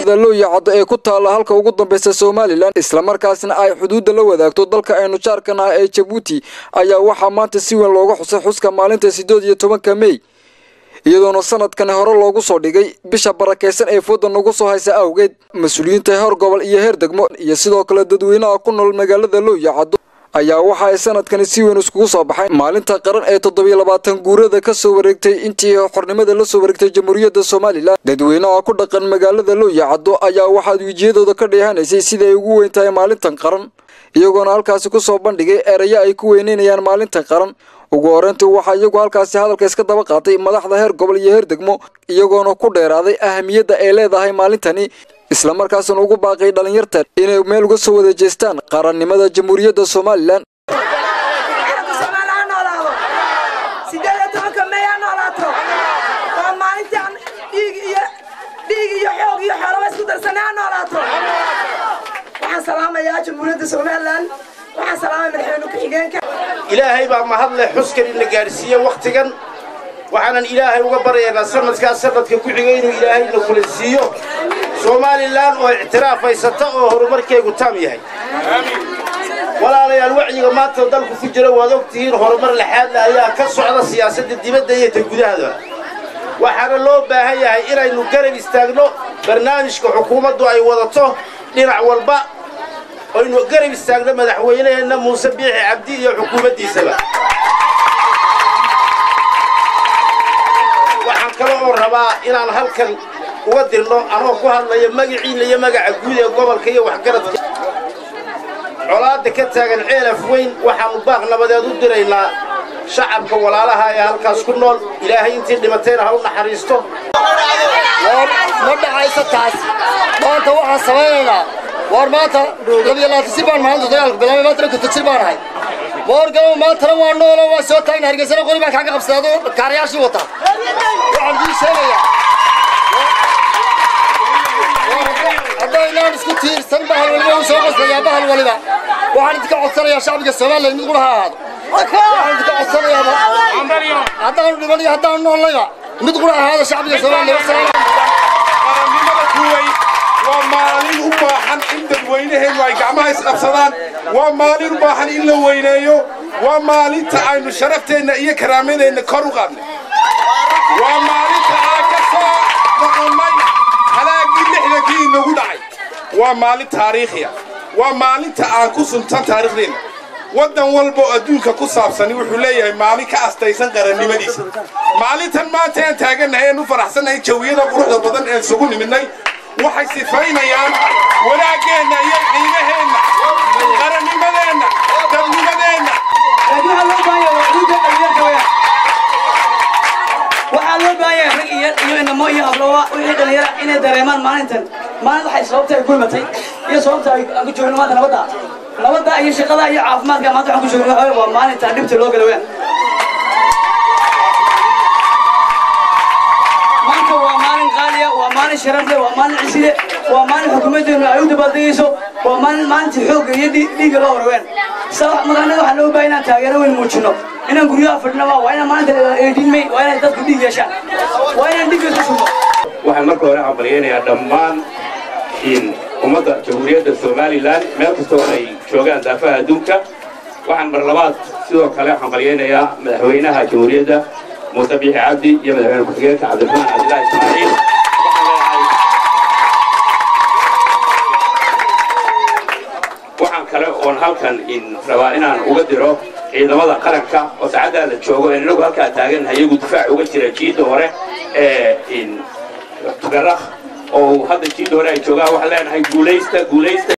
magaalada looyacaddo ee ku taalla halka ugu dambaysa somalilan islamarkaasna ay xuduudda la wadaagto dalka aynu jaarkan ah ee jabuuti ayaa waxaa maanta si weyn looga xusay xuska maalinta siddeed iyo tobanka mey iyadoona sanadkani hore loogu soo dhigay bisha barakaysan ee fooda nagu soo haysa awgeed mas-uuliyiinta heer gobol iyo heer degmo iyo sidoo kale dadweynaha ku nool magaalada looyacaddo ayaa waxa ay sanadkani si weyn iskugu soo baxayn maalinta qaran ee toddobiyo labaatan guurada ka soo wareegtay intii xornimada la soo wareegtay jamhuuriyadda somalilan dadweynaha ku dhaqan magaalada looyacaddo ayaa waxaad wejiyadooda ka dheehanaysay sida ay ugu weyn tahay maalintan qaran iyagoona halkaasi ku soo bandhigay erayo ay ku weyneynayaan maalintan qaran ugu horeyntii waxaa iyagu halkaasi hadalka iska daba qaatay madaxda heer gobol iyo heer degmo iyagoona ku dheeraaday ahamiyadda ay leedahay maalintani islamarkaasna ugu baaqay dhallinyarta inay meel uga soo wada jeestaan qarannimada jamhuuriyadda somalilan ilaahay baa mahadleh xuskan ina gaadhsiiye wakhtigan waxaanan ilaahay uga baryaynaa sanadkaas sanadka ku xiga inuu ilaahayna kula siiyo somalilan oo ictiraaf haysata oo horumarkeegu taam yahay walaalayaal wacyiga maanta dalku ku jira waad og tihiin horumar laxaadle ayaa ka socda siyaasadda dibadda iyo ta gudahada waxaana loo baahan yahay inaynu garab istaagno barnaamijka xukuumaddu ay wadato dhinac walba aynu garab istaagno madaxweynaheenna muuse biixi cabdi iyo xukuumaddiisaba waxaan kale oo rabaa inaan halkan uga dirno anoo ku hadlaya magaciinna iyo magaca guud ee gobolka iyo waxgaradka colaadda ka taagan ceelaf weyn waxaannu baaq nabadeed u diraynaa shacabka walaalaha ee halkaas ku nool ilaahay intii dhimatayna ha u naxariisto ma dhacayso taas maanta waxaan samaynaynaa war maanta labiyo laatisi baan maalinta dagaalku bilaabay maantana kontajir baan ahay moorgalow maantana waa noolo waa soo taagna hargeysana qori baan kaaga qabsaday adoo kaarayaashii wata waxaan idiin sheegayaa haddaynaan isku tiirsan bahal waliba uu soo qoslayaa bahal waliba waxaan idinka codsanayaa shacbiga somalilan mid qura ha ahaado waxaan idinka codsanayaa haddaanu dhiman iyo haddaanu noolnayba mid qura ahaada shacbiga somalilan qarannimada kuway waa maalin u baahan in dadweynaheenu ay gacmaha isqabsadaan waa maalin u baahan in la weyneeyo waa maalinta aynu sharafteenna iyo karaamadeenna kor u qaadnay waa maalinta aan ka soo noqonnay halaagii lixdankii inagu dhacay waa maalin taariikhiya waa maalinta aan ku suntan taariikhdeenna waddan walba oo adduunka ku saabsani wuxuu leeyahay maalin ka astaysan qarannimadiisa maalintan maanta aan taagannahay aan u faraxsannahay jawiyada quruxda badan ee isugu nimidnay waxay sifaynayaan wanaaggeenna iyo qiimaheenna qarannimadeenna dadnimadeenna waxaa loo baahan yahay rag iyo iyo inamo iyo hablowa wixii dhalinyara inay dareemaan maalintan maalin waxay sababta ay ku imatay iyo sababta ay aan ku joogno maanta nabadda nabadda iyo shaqada iyo caafimaadka maanta waxaan ku joogno waxa waa maalinta dhibta loo gala weyn maanta waa maalin qaaliya waa maalin sharaf leh waa maalin cisile waa maalin xukuumaddeenu ay u dabaaldegayso waa maalin maalinta xoogga iyo dhiigga loo horween magaalada waxaa loo baahan inaan taageero weyn muujino inaan guryaha fadhino waa inaan maalinta eedinmay waa inay dadku dhiig yeeshaan waa inaan dhiigga isku shubno waxaan marka hore hambalyaynayaa dhammaan ummadda jamhuuriyadda somalilan meel kastoo ay joogaan daafaha adduunka waxaan mar labaad sidoo kale hambalyaynayaa madaxweynaha jamhuuriyadda muuse biixi cabdi iyo madaxweyne ku-xigeenka cabdiraxmaan cabdilaahi ismaaciil waxaan kale oon halkan rabaa inaan uga diro ciidamada qaranka oo saacaddaa la joogo ee inagu halkaa taagannahay iyagu difaac uga jira jiidda hore ee tugarakh oo hadda jiidda hore ay joogaan waxaan leenahay guulaysta guulaysta